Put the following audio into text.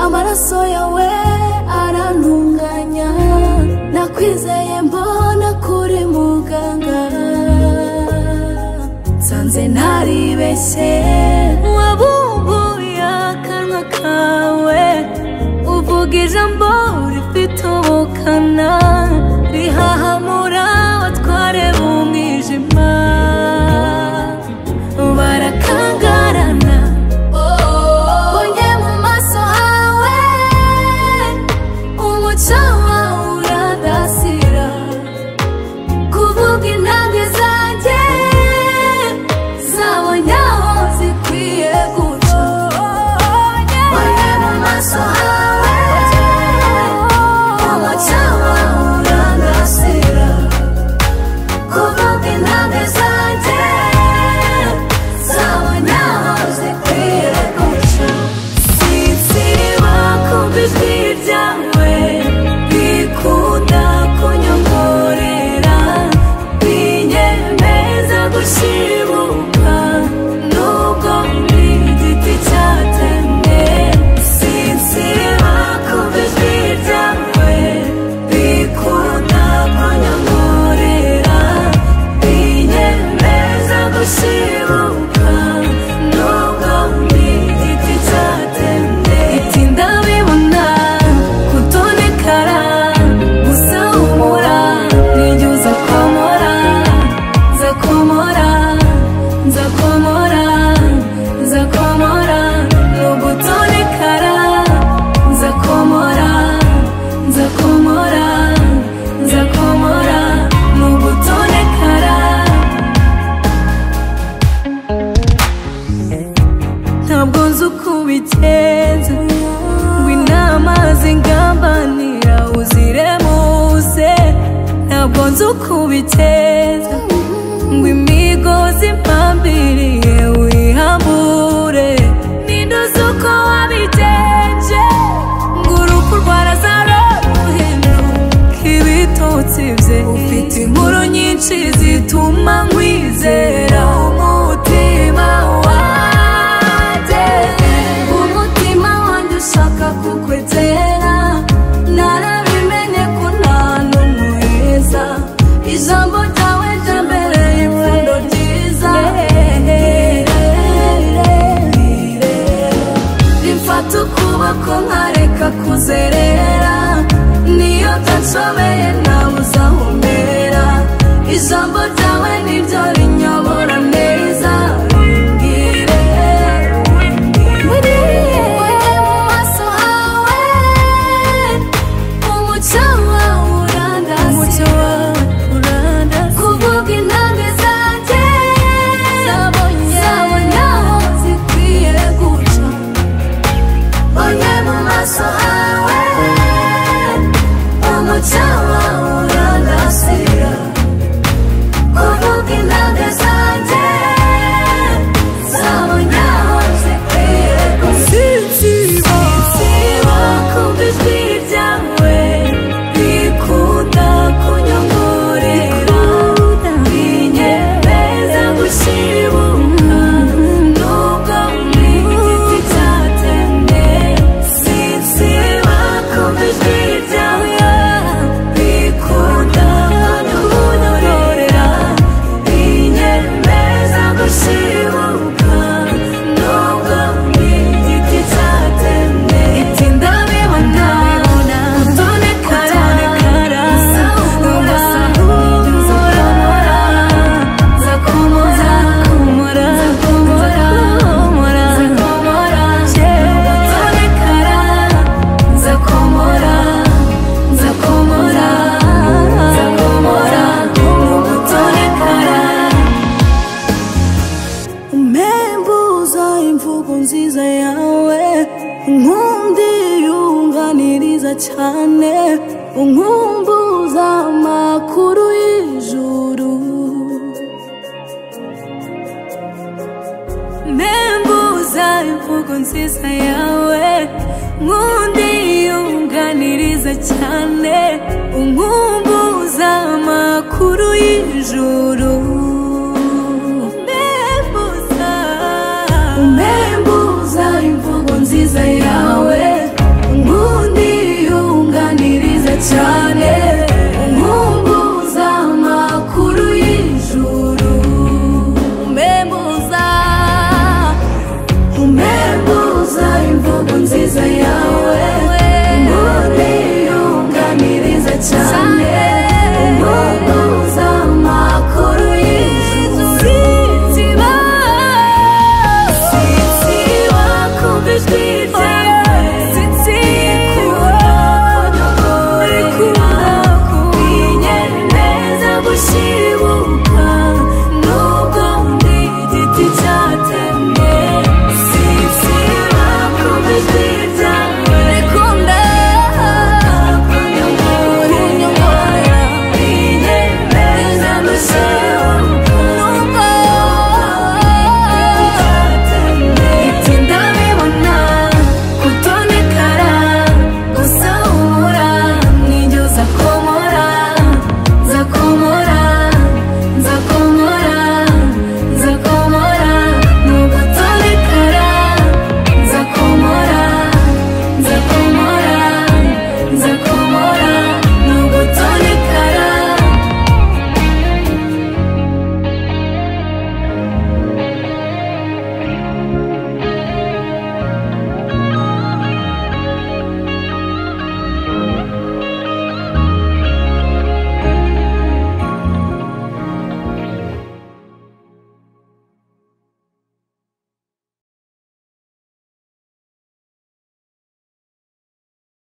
amaraso yawe arantunganya nakwizeye mbona kuri muganga nsanze ntaribeshye wabumbuye akanwa kawe uvuga ijambo rifite ubukana rihahamura abatware b'umwijima barakangarana bonye mu maso hawe umuco wawe uradasira kuvuga intambwe zanjye zabonye aho zikwiye guca bonye mu maso hawe umuco wawe uradasira kuvuga intambwe zanjye zabonye aho zikwiye guca sinsiba kumva ijwi ryawe bikunda kunyongorera binyemeza gushibuka nubwo ndi igiti cyatemwe sinsiba kumva ijwi ryawe bikunda kunyongorera binyemeza gushibuka nubwo ndi igiti cyatemwe itinda bibona kutonekara gusa humura nijye uza komora nza komora nza komora nza komora ni ugutonekara nza komora nza komora nza komora ni ugutonekara ntabwo nzi uko ubigenza ngo inama zingambanira uziremuze ntabwo nzi uko ubigenza ngo imigozi mpambiriye uyihambure ninde uzi uko wabigenje ngo urupfu rwarazaruhindura ibitotsi bye ufite inkuru nyinshi zituma nkwizera umutima wanjye umutima wanjye ushaka kukwizera narabimenye ko nta n'umuheza ijambo ryawe ryambereye ipfundo ryiza rifata ukuboko nkareka kuzerera niyo nshobeye ntabuze aho umbera ijambo ryawe niryo rinyobora neza rimbwire buriye mu maso hawe umuco wawe urandasiye kuvuga intambwe zanjye zabonye aho zikwiye guca Onye mu maso hawe Umuco wawe urandasira Kuvuga intambwe zanjye Zabonye aho zikwiye gusiba Sinsiba kumva ijwi ryawe Bikunda kunyongorera Binyemeza gushibuka Nubwo ndi igiti cyatemwe Sinsiba kumva ijwi ryawe Bikunda kunyongorera Binyemeza gushibuka Nubwo ndi igiti cyatemwe Itinda bibona Utonekara Usa humura Nza komora Nza komora Nza komora Nza komora Utonekara Nza komora Nza komora Nza komora Utonekara umembuza imvugo nziza yawe inkundi yunganiriza cyane unkumbuza amakuru y'ijuru membuza imvugo nziza yawe inkundi yunganiriza cyane unkumbuza